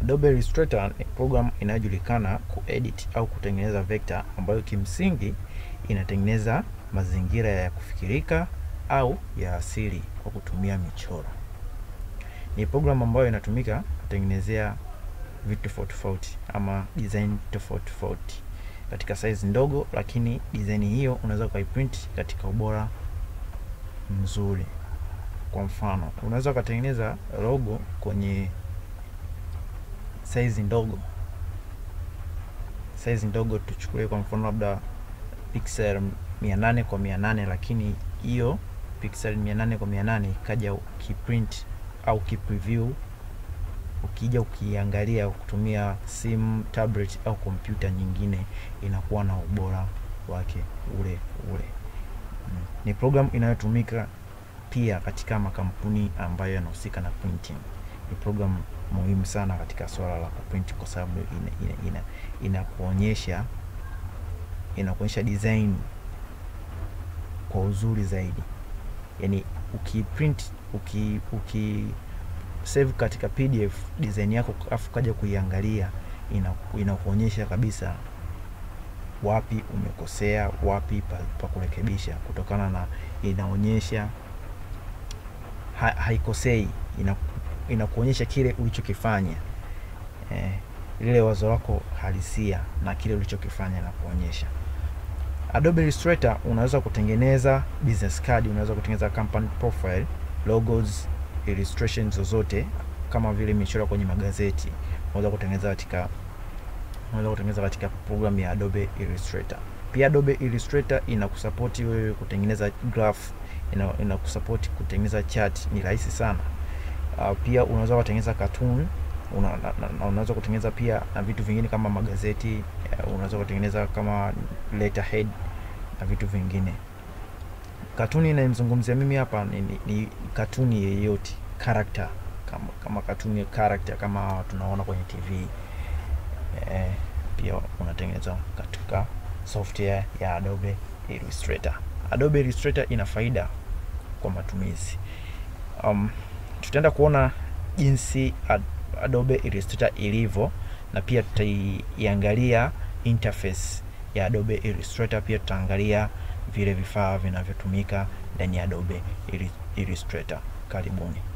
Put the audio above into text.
Adobe Illustrator ni program inayojulikana kuedit au kutengeneza vector ambayo kimsingi inatengeneza mazingira ya kufikirika au ya asili kwa kutumia michoro. Ni program ambayo inatumika kutengenezea vitu tofauti tofauti ama design tofauti tofauti katika size ndogo, lakini design hiyo unaweza ukaiprint katika ubora mzuri. Kwa mfano, unaweza ukatengeneza logo kwenye size ndogo, size ndogo tuchukulie kwa mfano labda pixel 800 kwa 800, lakini hiyo pixel 800 kwa 800 ikaja ukiprint au ukipreview, ukija ukiangalia kutumia simu, tablet au kompyuta nyingine, inakuwa na ubora wake ule ule. Mm. Ni program inayotumika pia katika makampuni ambayo yanahusika na printing. Ni program muhimu sana katika swala la kuprint kwa sababu inakuonyesha ina, ina inakuonyesha design kwa uzuri zaidi. Yaani ukiprint uki, uki save katika PDF design yako afu kaja kuiangalia inakuonyesha kabisa wapi umekosea, wapi pa, pa kurekebisha, kutokana na inaonyesha ha, haikosei, inakuonyesha kile ulichokifanya eh, lile wazo lako halisia na kile ulichokifanya na kuonyesha. Adobe Illustrator unaweza kutengeneza business card, unaweza kutengeneza company profile, logos, illustrations zozote kama vile michoro kwenye magazeti, unaweza kutengeneza katika unaweza kutengeneza katika program ya Adobe Illustrator. Pia Adobe Illustrator inakusapoti wewe kutengeneza graph, ina, inakusapoti kutengeneza chart, ni rahisi sana. Uh, pia unaweza kutengeneza cartoon una, na, unaweza kutengeneza pia na vitu vingine kama magazeti uh, unaweza kutengeneza kama letterhead na vitu vingine. Katuni inayomzungumzia mimi hapa ni, ni, ni katuni yeyote character, kama kama katuni character kama tunaona kwenye TV eh, pia unatengeneza katika software ya Adobe Illustrator. Adobe Illustrator ina faida kwa matumizi. Um, tutaenda kuona jinsi ad, Adobe Illustrator ilivyo na pia tutaiangalia interface ya Adobe Illustrator. Pia tutaangalia vile vifaa vinavyotumika ndani ya Adobe Illustrator. Karibuni.